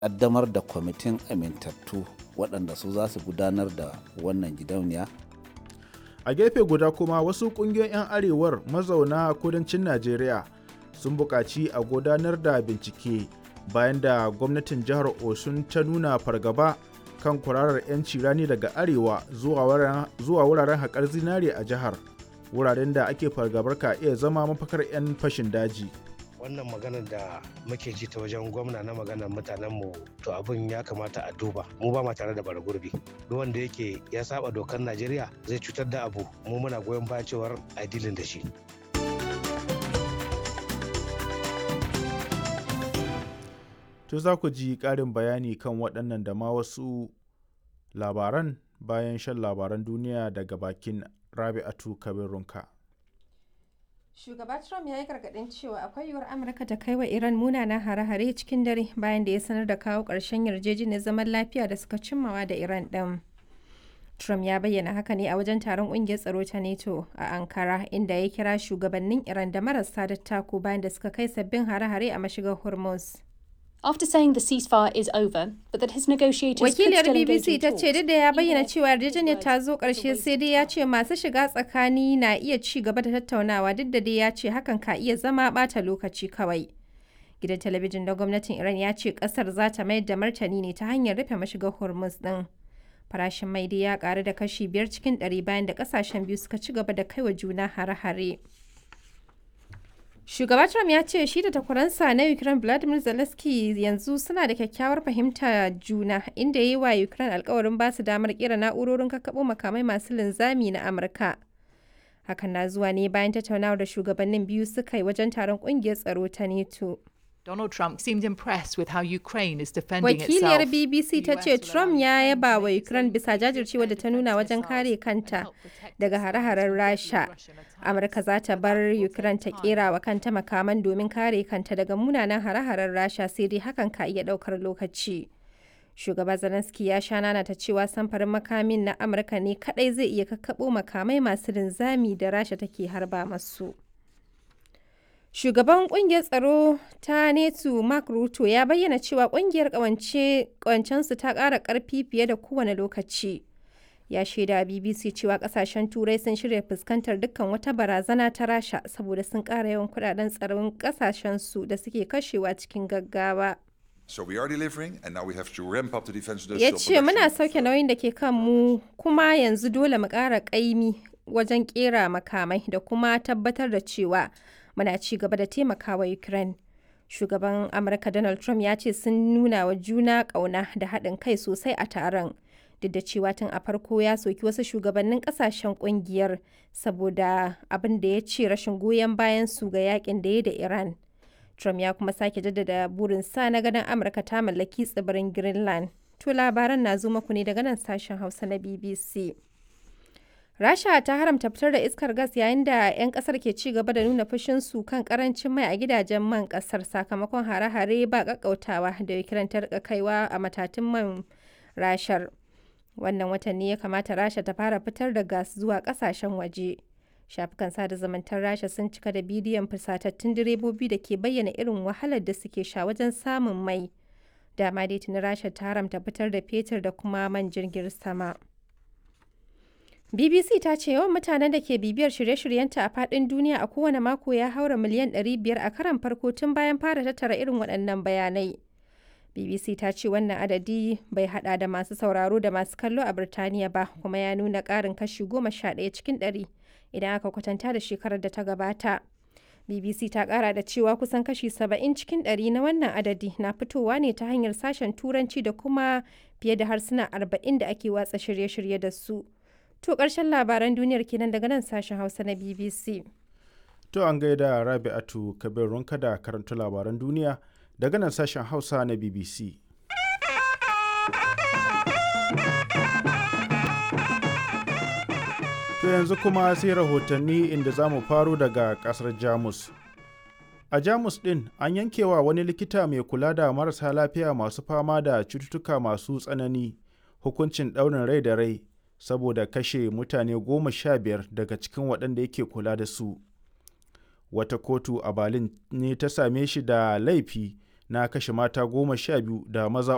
ƙaddamar da kwamitin amintattu waɗanda su za su gudanar da wannan gidauniya a gefe guda kuma wasu ƙungiyoyin 'yan arewar mazauna kudancin najeriya sun buƙaci a gudanar da bincike bayan da gwamnatin jihar osun ta nuna fargaba kan kwararar 'yanci rani daga arewa zuwa wuraren haƙar zinare a jihar wuraren da ake fargabar ka iya zama mafakar 'yan fashin daji wannan maganar da muke ji ta wajen gwamna na maganar mutanenmu to abin ya kamata a duba mu ba ma tare da bara gurbi duk wanda yake ya saba dokar najeriya zai cutar da abu mu muna goyon bayan cewar a dilin da shi to za ku ji ƙarin bayani kan waɗannan da ma wasu labaran bayan shan labaran duniya daga bakin rabi'atu kabirunka. Shugaba Trump ya yi gargaɗin cewa akwai yiwuwar Amurka ta kai wa Iran munanan hare-hare cikin dare bayan da ya sanar da kawo ƙarshen yarjejeniyar zaman lafiya da suka cimmawa da Iran ɗin. Trump ya bayyana haka ne a wajen taron ƙungiyar tsaro ta NATO a Ankara inda ya kira shugabannin Iran da marasa dattako bayan da suka kai sabbin hare-hare a mashigar Hormuz. After saying the ceasefire is over, but that his negotiators Wakiliyar could still engage BBC in ta talks, ce duk da ya bayyana even cewa if yarjejeniyar ta zo ƙarshe sai dai ya ce masu shiga tsakani na iya ci gaba da tattaunawa duk da dai ya ce hakan ka iya zama ɓata lokaci kawai. Gidan talabijin na gwamnatin Iran ya ce ƙasar za ta mayar da martani ne ta hanyar rufe mashigar Hormuz ɗin. Farashin mai dai ya ƙaru da kashi biyar cikin ɗari bayan da ƙasashen biyu suka ci gaba da kai wa juna hare-hare. Shugaba Trump ya ce shi da takwaransa na Ukraine Vladimir Zelensky yanzu suna da kyakkyawar fahimta juna inda ya yi wa Ukraine alkawarin ba su damar kera na'urorin kakkaɓo makamai masu linzami na Amurka. Hakan na zuwa ne bayan tattaunawar da shugabannin biyu suka yi wajen taron ƙungiyar tsaro ta NATO. Donald Trump seemed impressed with how Ukraine is defending Wakiliyar itself. BBC ta ce Trump ya yaba wa Ukraine bisa jajircewa da ta nuna wajen kare kanta daga hare-haren Rasha. Amurka za ta bar Ukraine ta kera wa kanta makaman domin kare kanta daga munanan hare-haren Rasha sai dai hakan ka iya daukar lokaci. Shugaba Zelensky ya sha nana ta cewa samfarin makamin na Amurka ne kadai zai iya kakkabo makamai masu linzami da Rasha take harba masu. Shugaban kungiyar tsaro ta netu Mark Ruto ya bayyana cewa kungiyar kawancensu ta ƙara ƙarfi fiye da kowane lokaci. Ya shaida BBC cewa kasashen Turai sun shirya fuskantar dukkan wata barazana ta Rasha saboda sun ƙara yawan kudaden tsaron kasashensu da suke kashewa cikin gaggawa. So we are delivering, and now we have to ramp up the defense Ya industrial ce muna production. sauke nauyin da ke kan mu kuma yanzu dole mu ƙara ƙaimi wajen ƙera makamai da kuma tabbatar da cewa muna ci gaba da taimakawa Ukraine. Shugaban Amurka Donald Trump ya ce sun nuna wa juna ƙauna da haɗin kai sosai a taron. Duk da cewa tun a farko ya soki wasu shugabannin ƙasashen ƙungiyar saboda abin da ya ce rashin goyon bayan su ga yakin da ya da Iran. Trump ya kuma sake jaddada burinsa na ganin Amurka ta mallaki tsibirin Greenland. To labaran na zo muku ne daga nan sashen Hausa na BBC. Rasha ta haramta fitar da iskar gas yayin da 'yan kasar ke ci gaba da nuna fushinsu kan karancin mai a gidajen man kasar sakamakon hare-hare ba kakkautawa da Ukraine ta rika kaiwa a matatun man rashar. Wannan watan ne ya kamata Rasha ta fara fitar da gas zuwa kasashen waje. Shafukan sada zumuntar Rasha sun cika da bidiyon fusatattun direbobi da ke bayyana irin wahalar da suke sha wajen samun mai. Dama dai tuni Rasha ta haramta fitar da fetur da kuma man jirgin sama. BBC ta ce yawan mutanen da ke bibiyar shirye-shiryenta a faɗin duniya a kowane mako ya haura miliyan 500 a karan farko tun bayan fara tattara irin waɗannan bayanai. BBC ta ce wannan adadi bai hada da masu sauraro da masu kallo a Birtaniya ba kuma ya nuna ƙarin kashi 11 cikin 100 idan aka kwatanta da shekarar da ta gabata. BBC ta ƙara da cewa kusan kashi 70 cikin 100 na wannan adadi na fitowa ne ta hanyar sashen Turanci da kuma fiye da harsuna 40 da ake watsa shirye-shirye da su. To ƙarshen labaran duniyar kenan daga nan sashen Hausa na BBC. To an gaida Rabi'atu Kabir Runka da karanta labaran duniya daga nan sashen Hausa na BBC. To yanzu kuma sai rahotanni inda za mu faro daga ƙasar Jamus. A Jamus ɗin an yankewa wani likita mai kula da marasa lafiya masu fama da cututtuka masu tsanani hukuncin ɗaurin rai da rai saboda kashe mutane goma sha biyar daga cikin waɗanda yake kula da su. Wata kotu a Berlin ne ta same shi da laifi na kashe mata goma sha biyu da maza